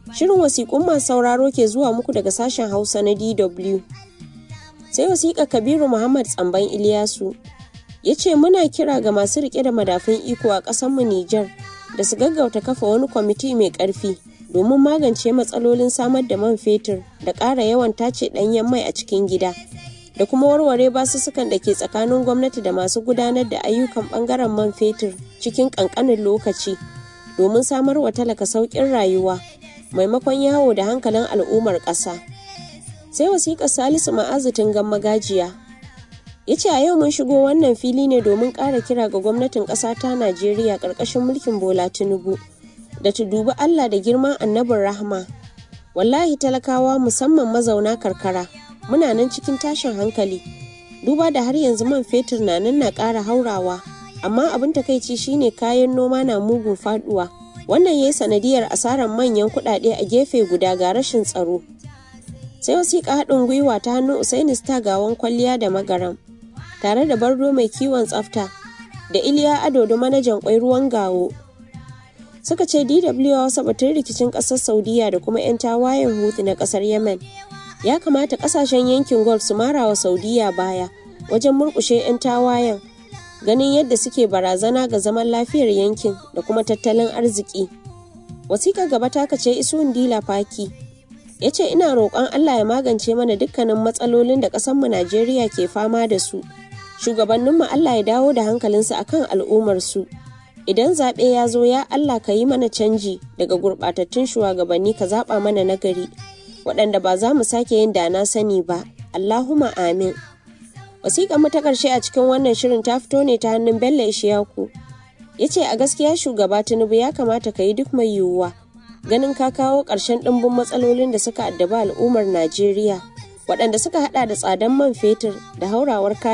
Shirin wasiƙun masu sauraro ke zuwa muku daga sashen Hausa na DW. Sai wasiƙa Kabiru Muhammad Tsamban Iliyasu ya ce muna kira ga masu riƙe da madafun iko a ƙasarmu Nijar da su gaggauta kafa wani kwamiti mai ƙarfi domin magance matsalolin samar da man fetur da ƙara yawan tace ɗanyen mai a cikin gida da kuma warware basussukan da ke tsakanin gwamnati da masu gudanar da ayyukan ɓangaren man fetur cikin ƙanƙanin lokaci domin samar wa talaka sauƙin rayuwa maimakon yawo da hankalin al'ummar ƙasa. Sai wasiƙar Salisu Ma'azutin gan magajiya ya ce a yau mun shigo wannan fili ne domin ƙara kira ga gwamnatin ƙasa ta Najeriya ƙarƙashin mulkin Bola Tinubu da ta dubi Allah da girman annabin rahma. Wallahi talakawa musamman mazauna karkara muna nan cikin tashin hankali duba da har yanzu man fetur na nan na ƙara haurawa amma abin takaici shine kayan noma na mugun faduwa wannan ya yi sanadiyar asarar manyan kuɗaɗe a gefe guda ga rashin tsaro sai wasiƙa haɗin gwiwa ta hannun usaini star gawan kwalliya da magaram tare da bardo mai kiwon tsafta da iliya ado da manajan kwai ruwan gawo suka ce dw wasa batun rikicin ƙasar saudiya da kuma 'yan tawayen hutu na ƙasar yemen ya kamata ƙasashen yankin gulf su mara wa saudiya baya wajen murƙushe 'yan tawayen ganin yadda suke barazana ga zaman lafiyar yankin da kuma tattalin arziki wasiƙar gaba ta kace isuwan dila faki ya ce ina roƙon allah ya magance mana dukkanin matsalolin da ƙasarmu najeriya ke fama da su shugabanninmu allah ya dawo da hankalinsu akan al'ummarsu idan zaɓe ya zo ya allah ka yi mana canji daga gurɓatattun shugabanni ka zaɓa mana nagari waɗanda ba za mu sake yin da na sani ba allahuma amin wasiƙar mu ta ƙarshe a cikin wannan shirin ta fito ne ta hannun bello ishiyaku ya ce a gaskiya shugaba tinubu ya kamata ka yi duk mai yiwuwa ganin ka kawo ƙarshen ɗimbin matsalolin da suka addaba al'ummar najeriya waɗanda suka haɗa da tsadan man fetur da haurawar kayan